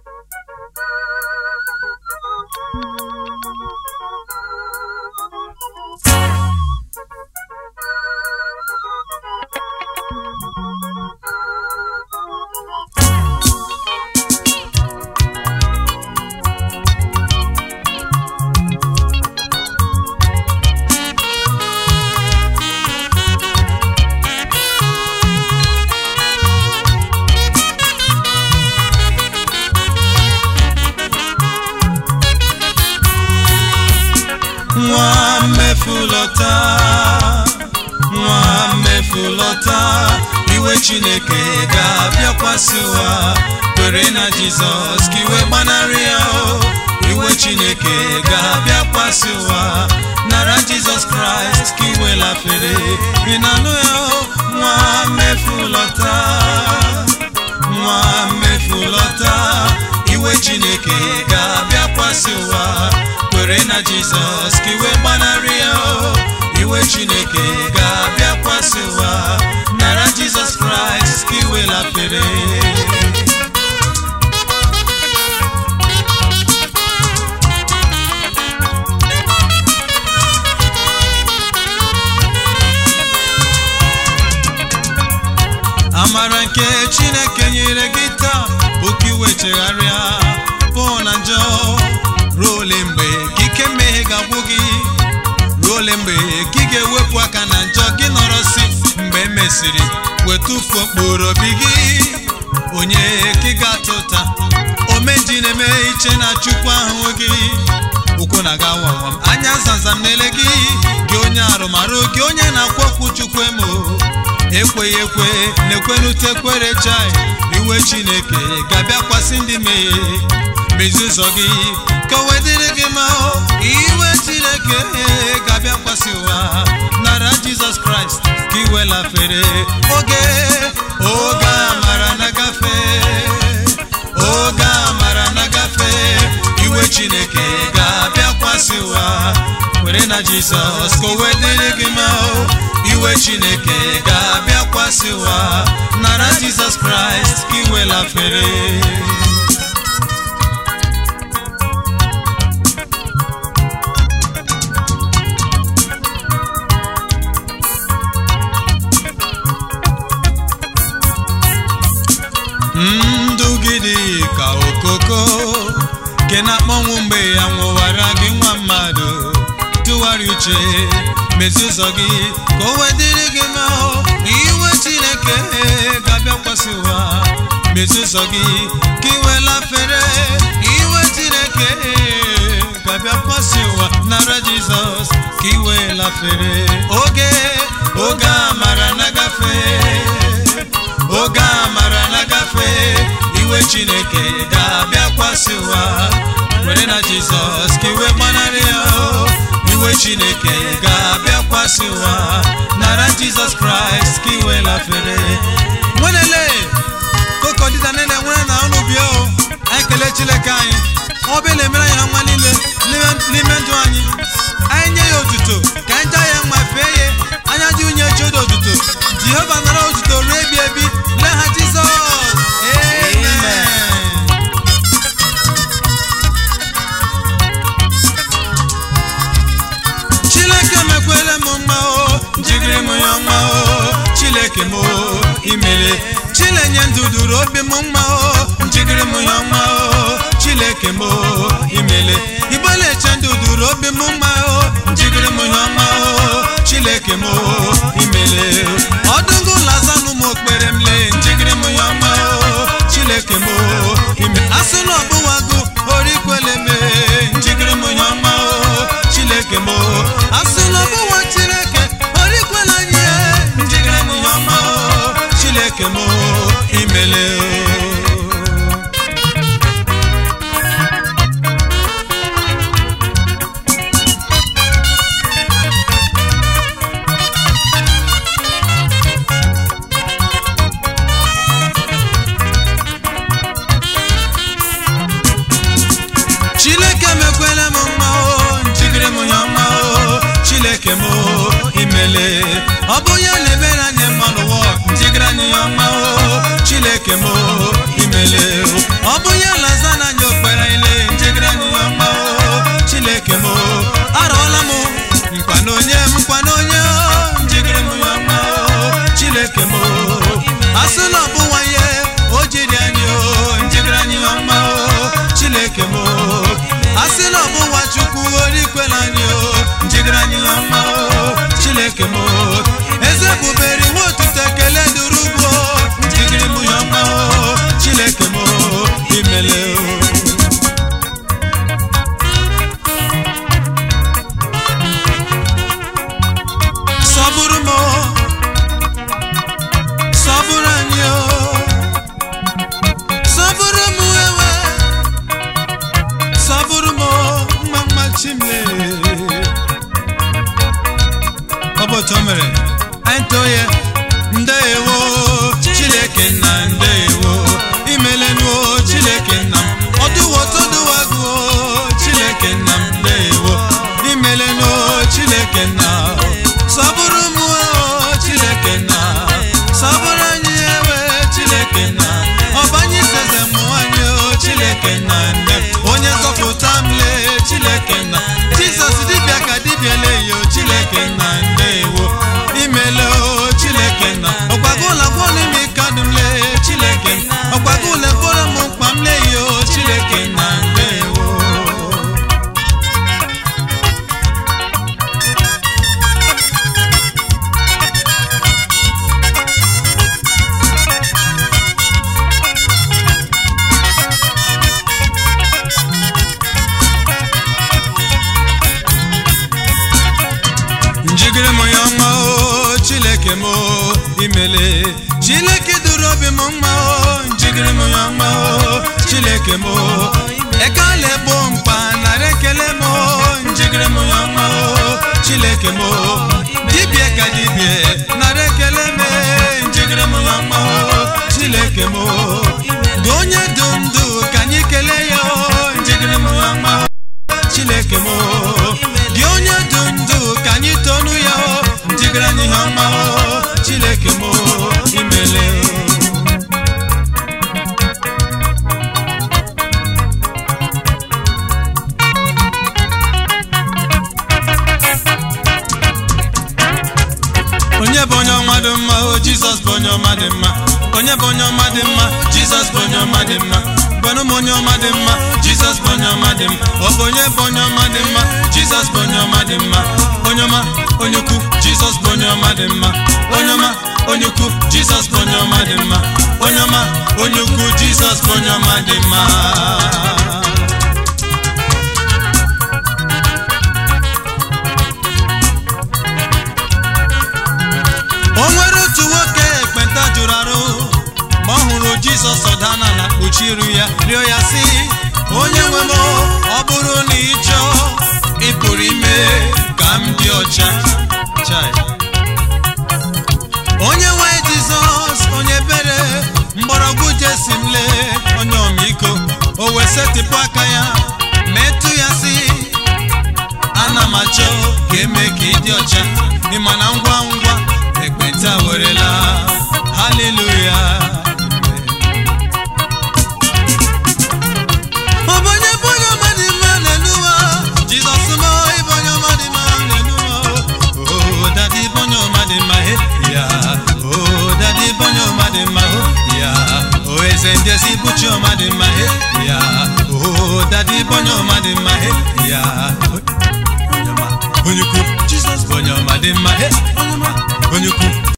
nwa mmefulọta nwa mmefulọta iwe chineke ga-abịakwasị ụwa kwere na jizọs ka iwe gbanarị ya o iwe chineke ga-abịakwasị ụwa nara jizọs kraịst ka iwe lafere ị na-anụ ya o nwa mmefulọta nwa mmefulọta iwe chineke ga-abịakwasị ụwa kwere na jizọs ka iwe gbanarị ya o iwe chineke ga-abịakwasị ụwa nara jizọs kraịst ka iwe lafere amara nke chineke nyere gị taa bụ ka iwe chegharịa pụọ na njọ ruo ole mgbe ka ike mmehie ga-agwụ gị ruo ole mgbe ka ị ga-ewepụ aka na njọ gị nọrọ si mgbe e mesịrị wetụfuo mkpụrụ obi gị onye ka ị ga-ata ụta omeji na-eme iche na chukwu ahụ gị ụkwụ na-aga wawam anya zamzam na-ele gị gị onye arụmarụ gị onye na-akwa okwu chukwu emo ekweghị ekwe na-ekwenute kwere chai iwe chineke ga-abịakwasị ndị mmehie mezi ụzọ gị ka o wedịrị gị ma o iwe chineke ga-abịakwasị ụwa nara jizọs kraịst ka iwe lafere oge oge amara na-agafe oge amara na-agafe iwe chineke ga-abịakwasị ụwa kwere na jizọs ka o wedịrị gị ma o iwe chineke ga-abịakwasị ụwa nara jizọs kraịst ka iwe lafere ndụ gị dị ka okoko nke na-akpọnwụ mgbe ya nwụwara gị nwa mmadụ tụgharị uche mezi ụzọ gị ka o wedịrị gị ma iwe chineke ga-abịakwasị ụwa mezi ụzọ gị ka iwe lafere iwe chineke ga-abịakwasị ụwa nara jizọs ka iwe lafere oge oge amara na-agafe oge amara na-agafe iwe chineke ga-abịakwasị ụwa were na jizọs ka iwe gbanarị ya o iwe chineke ga-abịakwasị ụwa nara jizọs kraịst ka iwe lafere nwenele kokodida nene nwere na ọnụ bịa o anyị kelee chineke anyị ọ bụ na-emere anyị ha nwa niile n'ime ndụ anyị anyị nye ya otuto ka anyị jaa ya mma fee ya anya dị unye chodo otuto jehova nara otuto ruo ebi ebi lee ha jizọs amen chineke mekwere m mma o jigiri m ya mma o chineke m imere chilenye ndụ duru obi m mma o jigiri m ya mma o chineke m imele igbeleche ndụ duru obi m mma o jigiri m ya mma o chineke m imele ọdụngụ lazanụ m okpere m lee njigiri m ya mma o chineke m ime asị na ọbụwago orikwele me njigiri m ya mma o chineke m asị na ọbụwa chineke orikwele anyị njigiri m ya mma o chineke m imele o chineke mekwela m mma o njigiri m ya mma o chineke m imele ọ bụ ya na-emere anyị mma n'ụwa njigiri anyị ya mma o chineke m imele ọ bụ ya laza asị na ọ bụ nwanye o jiri anyị o njigara anyị ọma o chineke m o asị na ọ bụ nwa chukwu orikwela anyị o njigara anyị ọma o chineke m o eze bubere iwe otuto ekele duru ugbo njigiri m ya ọma o chineke m o imele o sọbụrụ m o, sọbụrụ anyị o sọbụrụ m ewe sọbụrụ m o, mma mma chimle ọ bụ otu o mere anyị too ya ndeewo chineke nna ndeewo imelenụo chineke nna m ọdụwo toduwago chineke nna m ndeewo imelenụo chineke nna sọbụrụ m o chineke nna sọbụrụ anyị ewe chineke nna ọbanye iseze mụ anyị o chineke nna nne onye nzọpụta m lee chineke nna jizọs dibịa ka dibịa leyo chineke nna ndeewo imele o chineke nna ọgbago ụlọ gwọ n'ime kadum lee chineke nna ọgbago ụlọ gwọrọ m mkpa m leyo chineke nna ndeewo njigiri m ya mma o chineke m o imele chineke duru obi m mma o njigiri m ya mma o chineke m o ekele bụ mkpa nara ekele m o njigiri m ya mma o chineke m o dibịa ka dibịa nara ekele m njigiri m ya mma o chineke m o dị onye dị ndụ ka anyị kelee ya o njigiri m ya mma o chineke m o gị onye dị ndụ ka anyị tonu ya o njigara anyị ha mma o chineke m o imele o onye bụ onye ọma dị mma o jizọs bụ onye ọma dị mma onye bụ onye ọma dị mma jizọs bụ onye ọma dị mma gwanụ m onye ọma dị mma jizọs bụ onye ọma dị mma ọ bụ onye bụ onye ọma dị mma jizọs bụ onye ọma dị mma onye ọma onye ukwu jizọs bụ onye ọma dị mma onye ọma onye ukwu jizọs bụ onye ọma dị mma onye ọma onye ukwu jizọs bụ onye ọma dị mma o nwere otu nwoke ekpenta jụrụ arụ ma ọ hụrụ jizọs ọda n'ala kpuchi iru ya rịọ ya sị onye nwe m ọ bụrụ na ị chọọ ị pụrụ ime ka m dị ọcha Chai. onye nwe jizọs onye bere mgbọrọgwụ jesi m lee onye ọmịiko o wee setịpụ aka ya metụ ya sị ana m achọ ka eme ka ị dị ọcha ịma na ngwa ngwa ekpenta werela haleluya ọbanye bụ onye ọma dị mma n'eluwa jizọs m ịbụ onye ọma dị mma n'eluwa o dadi bụ onye ọma dị mma he ya o dadi bụ onye ọma dị mma ho ya o eze ndị ezi bụ chi ọma dị mma he ya o dadi bụ onye ọma dị mma he ya onye ọma onye ukwu jizọs bụ onye ọma dị mma he onye ọma onye ukwu